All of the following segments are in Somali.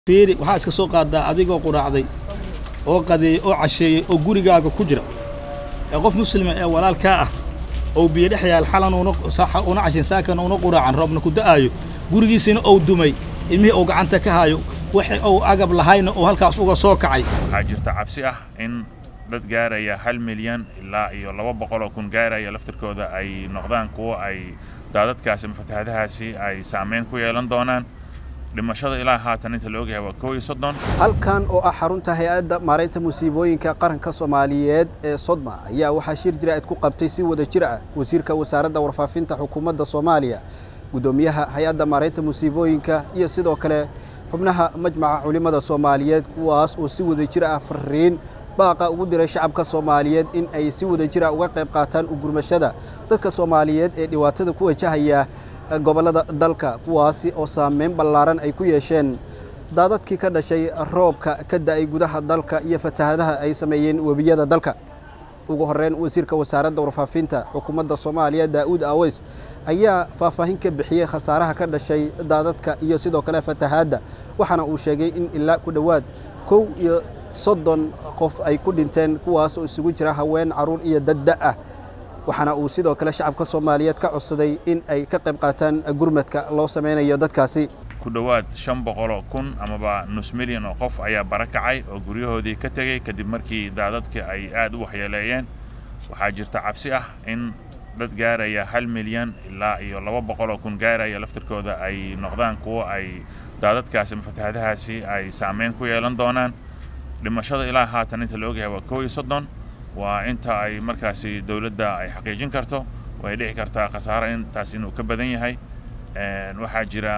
fiiri waxaa iska soo qaadaa adigoo quraacday oo qadeeyey oo casheeyey oo gurigaaga ku jira ee qof muslima ee walaalkaa ah oo biyo dhex yaal xalan una saxa una cashin saakan una quraacan roobna ku da'aayo gurigiisina ou dumay ilmihii uu gacanta ka haayo waxa uu agab lahayna uu halkaas uga soo kacay waxaa jirta cabsi ah in dad gaaraya hal milyan ilaa iyo laba boqol oo kun gaaraya laftirkooda ay noqdaan kuwo ay daadadkaasi ama fatahaadahaasi ay saameyn ku yeelan doonaan dhimashada ilaa haatan inta la ogyahay waa koow iyo soddon halkan oo ah xarunta hay-adda maaraynta musiibooyinka qaranka soomaaliyeed ee sodma ayaa waxaa shir jira-id ku qabtay si wada jir ah wasiirka wasaaradda warfaafinta xukuumadda soomaaliya guddoomiyaha hay-adda maaraynta musiibooyinka iyo sidoo kale xubnaha majmaca culimmada soomaaliyeed kuwaas oo si wada jir ah fariin baaqa ugu diray shacabka soomaaliyeed in ay si wada jir ah uga qayb qaataan ugurmashada dadka soomaaliyeed ee dhibaatada ku wajahaya gobollada dalka kuwaasi oo saameyn ballaaran ay ku yeesheen daadadkii ka dhashay roobka ka da'ay gudaha dalka iyo fatahadaha ay sameeyeen webiyada dalka ugu horreyn wasiirka wasaaradda warfaafinta xukuumadda soomaaliya daa'uud aweys ayaa faahfaahin ka bixiyey khasaaraha ka dhashay daadadka iyo sidoo kale fatahaadda waxaana uu sheegay in ilaa ku dhowaad kow iyo soddon qof ay ku dhinteen kuwaas oo isugu jira haween carruur iyo dadda ah waxaana uu sidoo kale shacabka soomaaliyeed ka codsaday in ay ka qayb qaataan gurmadka loo samaynayo dadkaasi ku dhowaad shan boqoloo kun amaba nus milyan oo qof ayaa barakacay oo guryahoodii ka tegey kadib markii daadadka ay aad u waxyeeleeyeen waxaa jirta cabsi ah in dad gaaraya hal milyan ilaa iyo laba boqoloo kun gaaraya laftirkooda ay noqdaan kuwo ay daadadkaasi ama fatahaadahaasi ay saameyn ku yeelan doonaan dhimashada ilaa haatan inta la ogyahay waa koow iyo soddon waa inta ay markaasi dowladda ay xaqiijin karto way dhici kartaa khasaaro intaas inuu ka badan yahay waxaa jira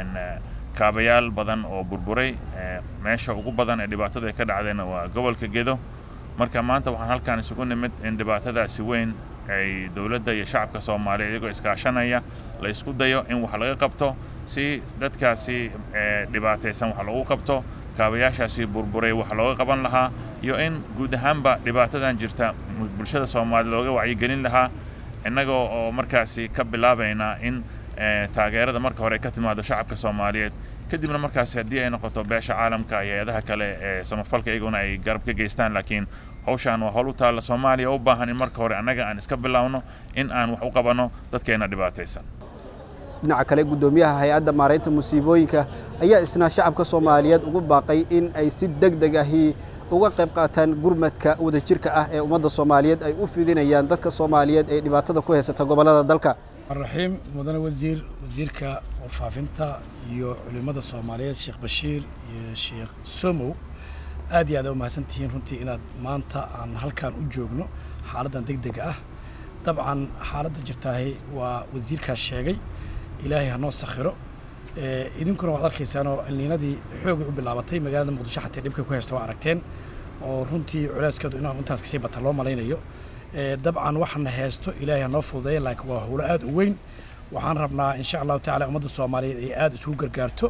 kaabayaal badan oo burburay meesha ugu badan ee dhibaatada ay ka dhacdeen waa gobolka gedo marka maanta waxaan halkaan isugu nimid in dhibaatadaasi weyn ay dowladda iyo shacabka soomaaliya iyagoo iskaashanaya la isku dayo in wax laga qabto si dadkaasi dhibaataysan wax lagu qabto kaabayaashaasi burburay wax looga qaban lahaa iyo in guud ahaanba dhibaatadan jirta bulshada soomaaliya looga wacyigelin lahaa innagoo oo markaasi ka bilaabayna in taageerada marka hore ka timaado shacabka soomaaliyeed kadibna markaasi haddii ay noqoto beesha caalamka iyo hay-adaha kale ee samafalka iyaguna ay garab ka geystaan laakiin hawshaan waa howl u taalla soomaaliya u baahan in marka hore annaga aan iska bilaawno in aan wax u qabanno dadkeena dhibaataysan dhinaca kale guddoomiyaha hay-adda maaraynta musiibooyinka ayaa isna shacabka soomaaliyeed ugu baaqay in ay si deg deg ahi uga qayb qaataan gurmadka wadajirka ah ee ummadda soomaaliyeed ay u fidinayaan dadka soomaaliyeed ee dhibaatada ku haysata gobollada dalka raxiim mudane wasiir wasiirka warfaafinta iyo culimmada soomaaliyeed sheekh bashiir iyo sheekh somow aad iyo aad a umahadsan tihiin runtii inaad maanta aan halkaan u joogno xaaladdan deg dega ah dabcan xaaladda jirtaahi waa wasiirkaas sheegay ilaahay hanoo sakhiro idinkuna waad arkaysaanoo cilniinadii xoogay u bilaabatay magaalada muqdisho xatee dhibka ku haysta waa aragteen oo runtii culeyskeedu inaan intaas kasii bata loo malaynayo dabcan waxaana haysto ilaahay hanoo fududeeya laakiin waa howlo aad u weyn waxaan rabnaa insha allahu tacala ummadda soomaaliyeed ay aad isugu gargaarto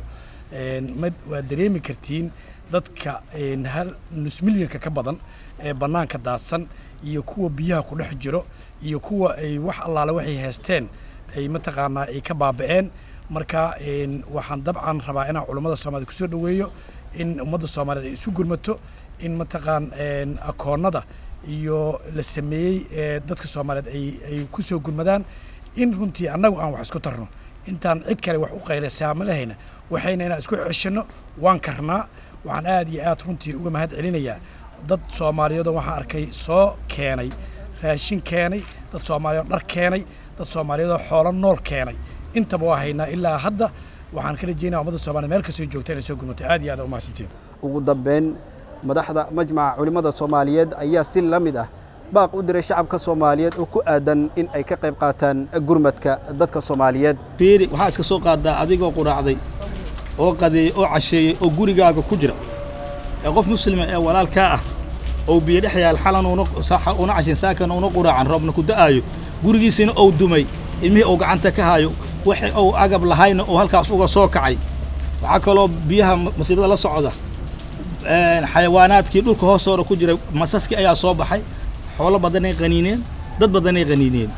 mad waad dareemi kartiin dadka hal nus milyanka ka badan ee bannaanka daadsan iyo kuwa biyaha ku dhex jiro iyo kuwa ay wax allaale waxay haysteen ay mataqaanaa ay ka baaba'een marka waxaan dabcan rabaa inaan culummada soomaaliyed kusoo dhoweeyo in ummadda soomaaliyeed ay isu gurmato in mataqaan akoonnada iyo la sameeyey dadka soomaaliyeed ay ku soo gurmadaan in runtii annagu aan wax isku tarno intaan cid kale wax u qaylaysaama lahayna waxayna inaan isku ceshanno waan karnaa waxaan aad iyo aad runtii uga mahad celinayaa dad soomaaliyeedoo waxaan arkay soo keenay raashin keenay dad soomaaliyeed dhar keenay dad soomaaliyeedoo xoolo nool keenay intaba waa haynaa ilaa hadda waxaan ka rajeynaya ummadda soomaliya meel kastoo joogta inay soo gurmato aad iyo aad umahadsantiin ugu dambeyn madaxda majmaca culimmada soomaaliyeed ayaa si la mid ah baaq u diray shacabka soomaaliyeed oo ku aadan in ay ka qayb qaataan gurmadka dadka soomaaliyeed fiiri waxaa iska soo qaadaa adigoo quraacday oo qadeeyey oo casheeyey oo gurigaaga ku jira ee qof muslima ee walaalkaa ah oo biyo dhex yaal xalan una saxa una cashin saakan una quraacan roobna ku da'aayo gurigiisina ou dumay ilmihii uu gacanta ka haayo waxa uu agab lahayna uu halkaas uga soo kacay waxaa kaloo biyaha masiibada la socda xayawaanaadkii dhulka hoostooda ku jiray masaskii ayaa soo baxay xoolo badanay qaniineen dad badanay qaniineen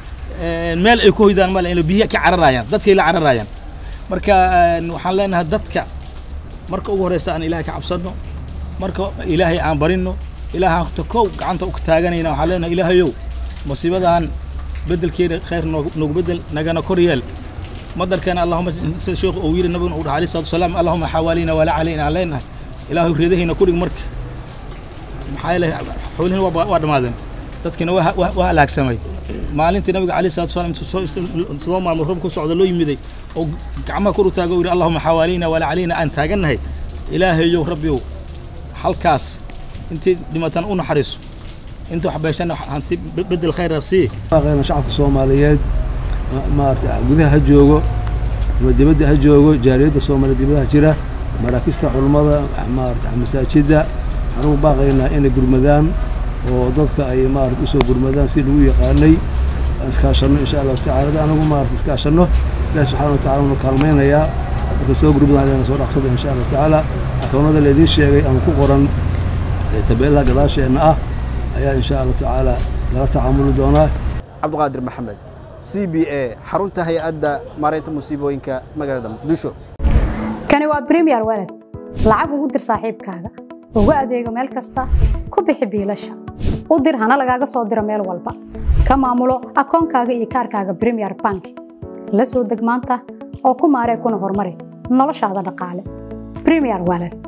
meel ay ku hoydaan male inay biyaha ka cararayaan dadkay la cararayaan marka waxaan leenahay dadka marka ugu horreysa aan ilaahay ka cabsanno marka ilaahay aan barinno ilaahaan ta kow gacanta u taaganayna waxaan leenahay ilaahayow musiibadan beddelkeeda khayr noogu beddel nagana kor yeel madarkana allahuma sida sheekhu uu yidhi nabiguna uu dhaha alayhi salatu wasalaam allahuma xawaalina walaa calayna aan leenahay ilaahay reedahayna ku dhig marka maxaa yeelay xoolihiina waa dhammaadeen dadkiina waa halaagsamay maalintii nabiga alayhi salatu wasalaam soo maalmo roob ku socda loo yimiday oo gacmaha kor u taago yidhi allahuma xawaalina walaa calayna aan taagannahay ilaahayow rabbiyow halkaas intii dhimatan u naxariiso inta wax beeshana hanti bedel khayr sii baaqayna shacabka soomaaliyeed maarata gudaha ha joogo ama dibadda ha joogo jaaliyadda soomaaliya dibadaha jira maraakista culummada maarata masaajidda waxaan ugu baaqaynaa inay gurmadaan oo dadka ay maarata usoo gurmadaan si lagu yaqaanay aan iskaashanno insha allahu tacala da anagu maarata iskaashanno ilahi subxana wa tacala unu kaalmaynayaa marka soo gurmadaan leena soo dhaqsada insha allahu tacaala akoonada laydiin sheegay ama ku qoran tabeelaha gadaasheenna ah ayaa insha allahu tacaala lala tacaamuli doonaa cabdiqaadir maxamed c b a xarunta hay-adda maaraynta musiibooyinka magaalada muqdisho kani waa bremiyer walad lacag ugu dir saaxiibkaaga ugu adeego meel kasta ku bixi biilasha u dir hana lagaaga soo diro meel walba ka maamulo akoonkaaga iyo kaarkaaga bremiyer bank la soo deg maanta oo ku maaree kuna horumari noloshaada dhaqaale bremiyer walad